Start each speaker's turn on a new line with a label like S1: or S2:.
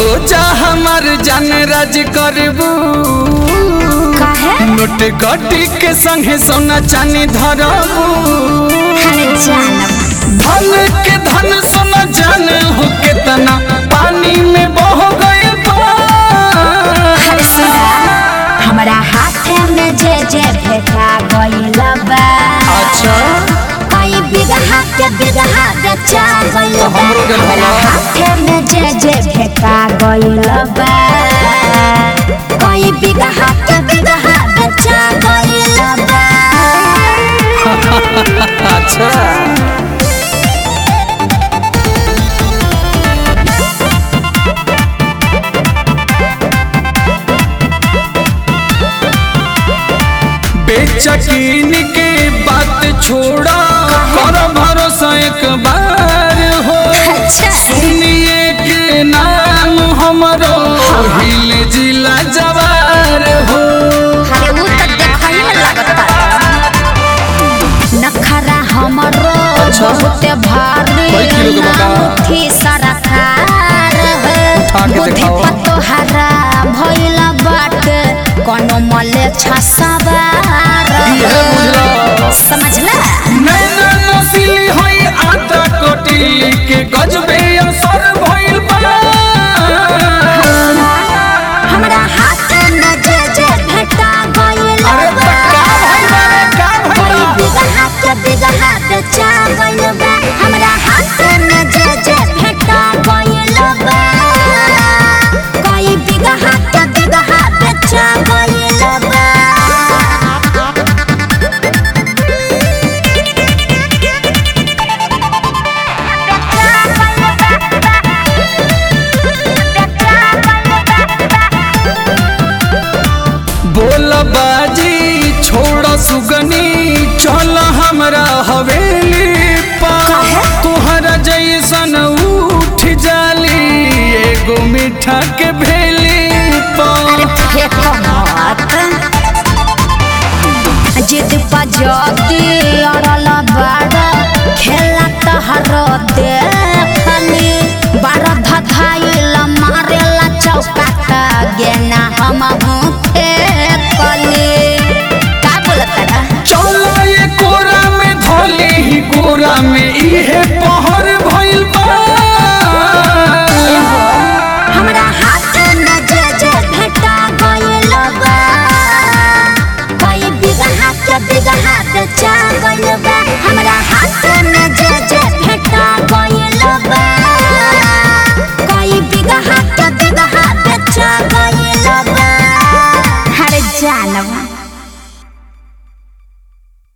S1: जा हमार जान राज करबू
S2: काहे
S1: नोट गटी के संगे सोना चानी धरबू
S2: अरे जानब
S1: धन के धन सोना जान हो केतना पानी में बह गए
S2: अरे सुना हमरा हाथे में जे जे भेटा गइल बा
S1: अच्छा
S2: कई बिगहा के बिगहा बेचा गइल
S1: तो
S2: बा
S1: हमरो गेल
S2: हमरा
S1: भला।
S2: हाथे में जे जे भेटा गइल बा कई बिगहा के बिगहा बेचा गइल बा
S1: अच्छा बेचकीन के बात छोड़ा कर भरोसा एक बार हो
S2: अच्छा
S1: सुनिए के नाम हमरो हिल जिला जवार हो
S2: अरे उ त देखै में लागता नखरा हमरो
S1: अच्छा।
S2: बहुते भारी
S1: कई किलो के बता?
S2: थी सरकार
S1: उठा के
S2: बुद्धि
S1: देखाओ।
S2: पतोहरा भइल बाटे कोनो मले छसवार
S1: इहे बुझला।
S2: समझला
S1: नैना नसीली होई आटा कोटी के गजबे असर भइल बा
S2: हमरा हाथ में जे जे भेटा गइल
S1: अरे त का भइल बा रे, का भइल
S2: कोई
S1: बा?
S2: बिगहा के बिगहा बेचा गइल बा हमरा हाथ में जे जे भेटा गइल बा कोई बिगहा के बिगहा बेचा गइल बा
S1: बोल बाजी छोड़ सुगनी चल हमरा हवेली पा तोहरा जैसन उठ जाली एगो मीठा के भेली पा
S2: फेंको मत जिद पजती अड़ल बाड़ खेला तहर देखली बाड़ धधाइल मारेला चौका का गेना हम फेंकली का बोलत रहा
S1: चल ये कोरा में धोली ही कोरा में इहे पहर भइल बा
S2: हमरा हाथ में जे जे भेटा गइल बा कोई बिगहा के बिगहा